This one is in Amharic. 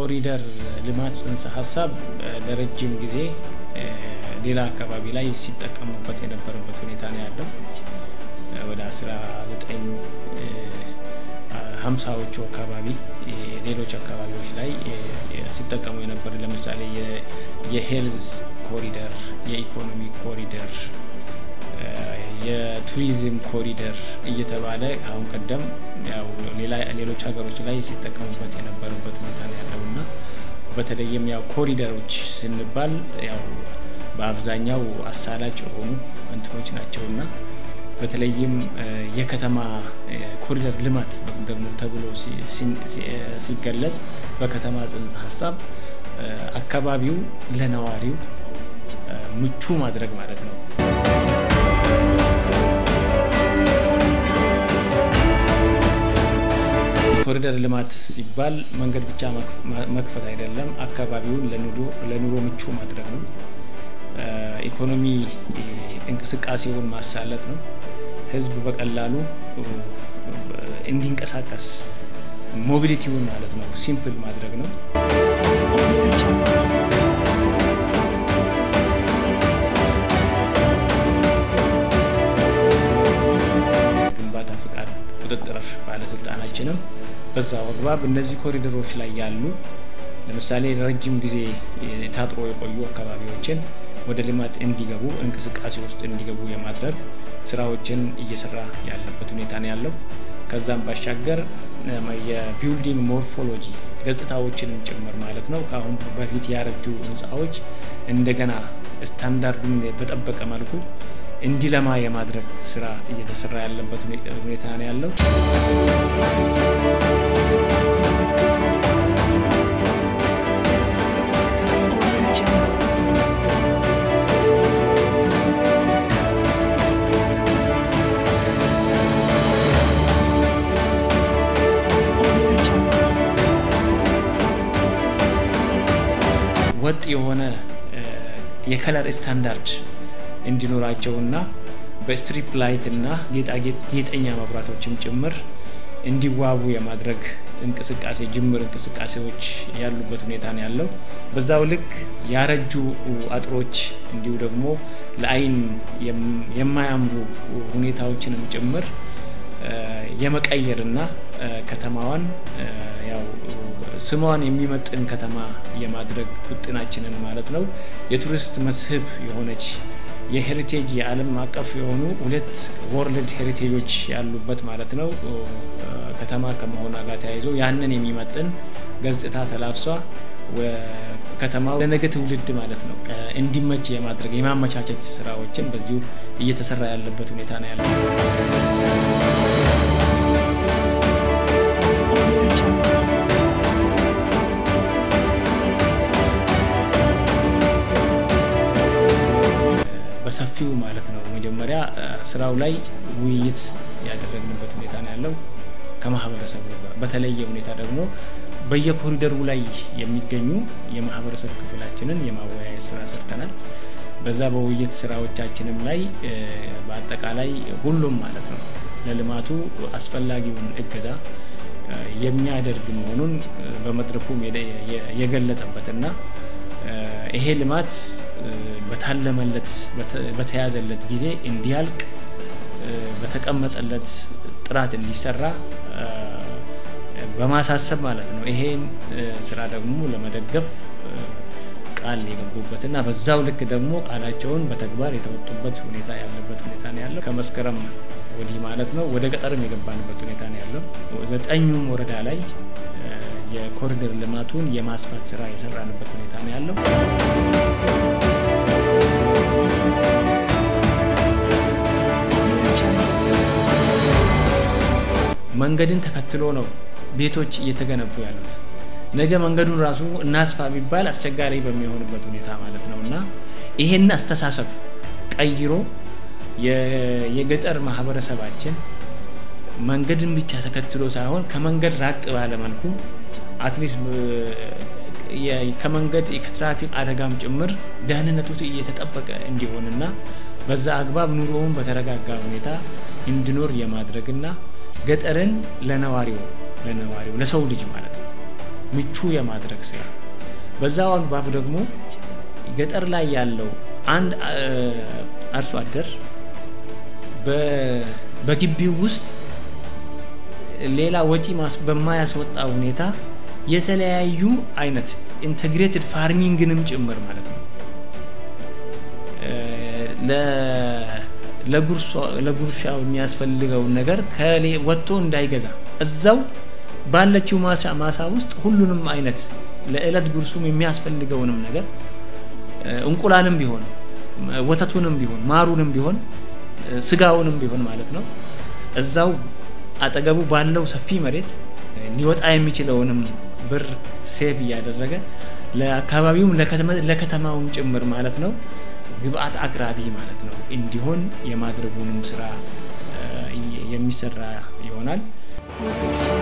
የኮሪደር ልማት ጽንሰ ሀሳብ ለረጅም ጊዜ ሌላ አካባቢ ላይ ሲጠቀሙበት የነበረበት ሁኔታ ነው ያለው። ወደ አስራ ዘጠኝ ሀምሳዎቹ አካባቢ ሌሎች አካባቢዎች ላይ ሲጠቀሙ የነበረ ለምሳሌ የሄልዝ ኮሪደር፣ የኢኮኖሚ ኮሪደር፣ የቱሪዝም ኮሪደር እየተባለ አሁን ቀደም ያው ሌሎች ሀገሮች ላይ ሲጠቀሙበት የነበረበት ሁኔታ ነው ያለው እና በተለይም ያው ኮሪደሮች ስንባል ያው በአብዛኛው አሳላጭ የሆኑ እንትኖች ናቸውና በተለይም የከተማ ኮሪደር ልማት ደግሞ ተብሎ ሲገለጽ በከተማ ጽንሰ ሀሳብ አካባቢው ለነዋሪው ምቹ ማድረግ ማለት ነው። ኮሪደር ልማት ሲባል መንገድ ብቻ መክፈት አይደለም፣ አካባቢውን ለኑሮ ምቹ ማድረግ ነው። ኢኮኖሚ እንቅስቃሴውን ማሳለጥ ነው። ህዝብ በቀላሉ እንዲንቀሳቀስ ሞቢሊቲውን ማለት ነው ሲምፕል ማድረግ ነው። ግንባታ ፍቃድ ቁጥጥር ባለስልጣናችንም በዛው አግባብ እነዚህ ኮሪደሮች ላይ ያሉ ለምሳሌ ረጅም ጊዜ ታጥሮ የቆዩ አካባቢዎችን ወደ ልማት እንዲገቡ እንቅስቃሴ ውስጥ እንዲገቡ የማድረግ ስራዎችን እየሰራ ያለበት ሁኔታ ነው ያለው። ከዛም ባሻገር የቢልዲንግ ሞርፎሎጂ ገጽታዎችንም ጭምር ማለት ነው ከአሁን በፊት ያረጁ ህንፃዎች እንደገና ስታንዳርዱን በጠበቀ መልኩ እንዲለማ የማድረግ ስራ እየተሰራ ያለበት ሁኔታ ነው ያለው። ወጥ የሆነ የከለር ስታንዳርድ እንዲኖራቸውና በስትሪፕ ላይት እና ጌጣጌጥ ጌጠኛ መብራቶችም ጭምር እንዲዋቡ የማድረግ እንቅስቃሴ ጅምር እንቅስቃሴዎች ያሉበት ሁኔታ ነው ያለው። በዛው ልክ ያረጁ አጥሮች እንዲሁ ደግሞ ለአይን የማያምሩ ሁኔታዎችንም ጭምር የመቀየርና ከተማዋን ያው ስሟን የሚመጥን ከተማ የማድረግ ውጥናችንን ማለት ነው የቱሪስት መስህብ የሆነች የሄሪቴጅ የዓለም አቀፍ የሆኑ ሁለት ወርልድ ሄሪቴጆች ያሉበት ማለት ነው ከተማ ከመሆኗ ጋር ተያይዞ ያንን የሚመጥን ገጽታ ተላብሷ ከተማው ለነገ ትውልድ ማለት ነው እንዲመች የማድረግ የማመቻቸት ስራዎችን በዚሁ እየተሰራ ያለበት ሁኔታ ነው ያለው። በሰፊው ማለት ነው መጀመሪያ ስራው ላይ ውይይት ያደረግንበት ሁኔታ ነው ያለው ከማህበረሰቡ ጋር። በተለየ ሁኔታ ደግሞ በየኮሪደሩ ላይ የሚገኙ የማህበረሰብ ክፍላችንን የማወያየት ስራ ሰርተናል። በዛ በውይይት ስራዎቻችንም ላይ በአጠቃላይ ሁሉም ማለት ነው ለልማቱ አስፈላጊውን እገዛ የሚያደርግ መሆኑን በመድረኩም የገለጸበትና ይሄ ልማት በታለመለት በተያዘለት ጊዜ እንዲያልቅ በተቀመጠለት ጥራት እንዲሰራ በማሳሰብ ማለት ነው። ይሄን ስራ ደግሞ ለመደገፍ ቃል የገቡበትና በዛው ልክ ደግሞ ቃላቸውን በተግባር የተወጡበት ሁኔታ ያለበት ሁኔታ ነው ያለው። ከመስከረም ወዲህ ማለት ነው ወደ ገጠርም የገባንበት ሁኔታ ነው ያለው። ዘጠኙም ወረዳ ላይ የኮሪደር ልማቱን የማስፋት ስራ የሰራንበት ሁኔታ ነው ያለው። መንገድን ተከትሎ ነው ቤቶች እየተገነቡ ያሉት። ነገ መንገዱን ራሱ እናስፋ ቢባል አስቸጋሪ በሚሆንበት ሁኔታ ማለት ነው እና ይሄን አስተሳሰብ ቀይሮ የገጠር ማህበረሰባችን መንገድን ብቻ ተከትሎ ሳይሆን ከመንገድ ራቅ ባለ መልኩ አትሊስት ከመንገድ ከትራፊክ አደጋም ጭምር ደህንነቱ እየተጠበቀ እንዲሆንና በዛ አግባብ ኑሮውን በተረጋጋ ሁኔታ እንዲኖር የማድረግና ገጠርን ለነዋሪው ለነዋሪው ለሰው ልጅ ማለት ነው ምቹ የማድረግ ስራ በዛው አግባብ ደግሞ ገጠር ላይ ያለው አንድ አርሶ አደር በግቢው ውስጥ ሌላ ወጪ በማያስወጣ ሁኔታ የተለያዩ አይነት ኢንተግሬትድ ፋርሚንግንም ጭምር ማለት ነው ለጉርሻው የሚያስፈልገውን ነገር ወጥቶ እንዳይገዛ እዛው ባለችው ማሳ ውስጥ ሁሉንም አይነት ለእለት ጉርሱም የሚያስፈልገውንም ነገር እንቁላልም ቢሆን ወተቱንም ቢሆን ማሩንም ቢሆን ስጋውንም ቢሆን ማለት ነው እዛው አጠገቡ ባለው ሰፊ መሬት ሊወጣ የሚችለውንም ብር ሴቭ እያደረገ ለአካባቢውም ለከተማውም ጭምር ማለት ነው ግብአት አቅራቢ ማለት ነው እንዲሆን የማድረጉንም ስራ የሚሰራ ይሆናል።